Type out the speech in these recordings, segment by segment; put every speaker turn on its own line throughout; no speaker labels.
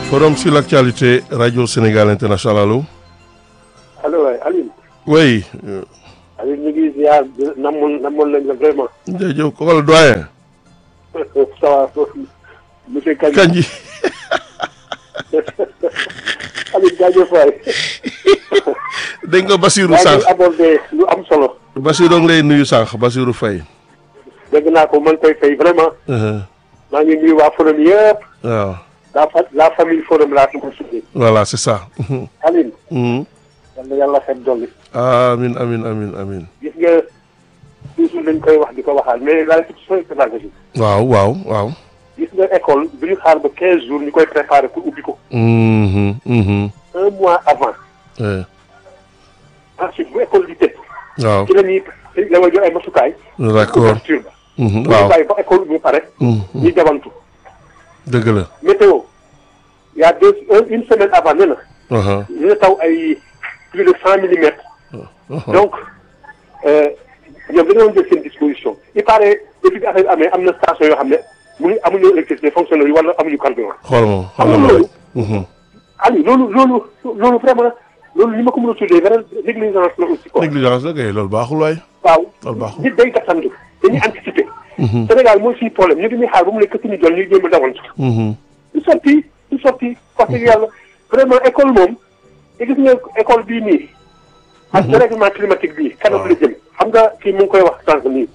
Forum sur l'actualité, Radio Sénégal International, allô
allo waay Alioune.
Oui.
Alioune ñu ngi ziar namoon namoon nañ la vraiment.
jërëjëf kooku la doyen.
ça va monsieur Kandji.
Kandji.
Alioune jaajëf waay.
dégg nga Basirou
yaa
sànq
ngi abordé lu am solo.
Basirou ngi lay nuyu sànq Basirou Faye.
dégg naa ko man koy fay vraiment. maa ngi nuyu waa forum yëpp.
waaw
la fa la famille forum laa ko tuddee.
voilà c'est ça.
Alioune.
Mhm.
yal na yàlla xet dolli.
amin amin amin amin
gis nga toujours dañ koy wax di ko waxaat mais la institution pédagogique.
waaw waaw waaw.
gis nga école bu ñu xaar ba 15 jours ñu koy préparer pour ubbi ko.
Mhm, mhm.
un mois avant.
Eh,
ensuite bu école di tëj.
waaw
ci la ñuy la ma jox ay masukaay.
d'accord
couverture ba.
Mhm,
bu ñu
waaw
bàyyi ba école bu pare.
Mhm,
ñuy jabantu.
dëgg la.
météo y a deux un- une semaine avant nee na
Aha,
dina taw ay plus de cent millimètres.
aha.
donc euh, ñoom dañoo jël seen disposition. il paraît depuis bi affaire bi amee am na station yoo xam ne mënuñ amuñu électricité fonctionnaire yi wala amuñu carburant.
xool ma
xam
xool
nga
ma
loolu.
Mhm.
Aliou loolu loolu loolu vraiment loolu li ma ko mën a tuddee beneen négligence la aussi quoi.
négligence la kay loolu baaxul waay.
waaw
loolu baaxul.
nit day gàttandu dañuy anticiper. Sénégal mooy suñu problème ñu dañuy xaar ba mu nekk suñu jol ñuy jéem a dawantu.
Mhm,
du sotti du sotti wax dëgg yàlla vraiment école moom te gis nga école bii nii. ak dérèglement climatique bii. kanam la jëm xam nga kii mu ngi koy wax sànq nii.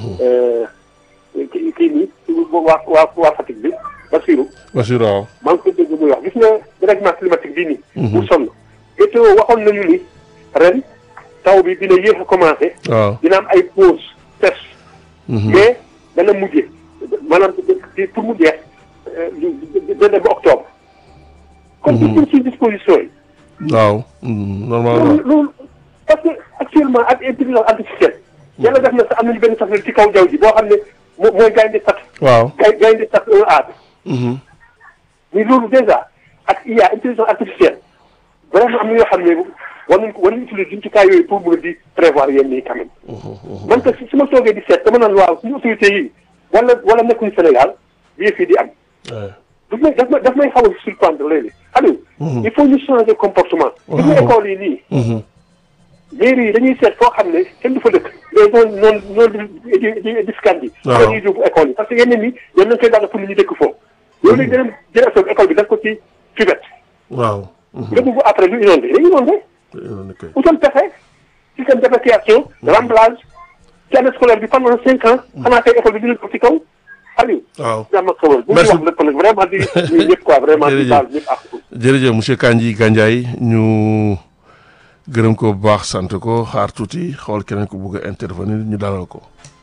kii kii nii waa waa waa Fatick bi Basirou
Basirou waaw.
maa ngi ko dégg muy wax gis nga dérèglement climatique bii nii. bu sonn météo waxoon nañu ni ren taw bi dina yéex a commencé.
waaw.
dina am ay pause sèche.
Mhm.
mais dana mujje maanaam di pour mu jeex dina dem ba octobre. kon gis nañ ci disposition yi.
waaw. Mhm, normalement.
loolu loolu parce que actuellement ak intelligence artificielle. yàlla def na sax am nañu benn satellite ci kaw jaww ji boo xam ne moo mooy gaynde sat
waaw.
gay gaynde sat un A bi.
Mhm.
mais loolu déjà ak IA intelligence artificielle vraiment am na yoo xam ne war nañ ko war nañ utiliser jumtukaay yooyu pour mën a di prévoir yenn yi quand même. man que su ma toogee di seet dama naan waaw suñu autorités yi wala wala nekkuñu Sénégal bii fii di am.
Ouais.
daf may daf may daf may xaw a surprendre léegi Aliou. il faut ñu changer comportement. gis nga école yi nii.
Mhm.
mairie yi dañuy seet foo xam ne kenn du fa dëkk. mais noonu noonu noonu di di di di scan bi.
waaw
dañuy yóbbu école yi parce que yeneen yi ñoom nañu koy daal pour nit ñi dëkk foofu. loolu léegi danañ jël affaire école bi def ko ci cuvette.
waaw. Mhm.
nga bugg après lu inondé dañuy inondé.
ok.
utal pexe système d'évacuation remplage ci année scolaire bi pendant cinq ans. xanaa tey école bi dina ko ci kaw Aliou.
waaw.
jàmm ak xewal bu ñu
Merci.
wax lépp nag vraiment di ñun ñëpp quoi vraiment di
Jërëjëf.
baal ñëpp ak.
jërëjëf monsieur Kandji Gandiaye ñu gërëm ko bu baax sant ko xaar tuuti xool keneen ko bëgg a intervenir ñu dalal ko.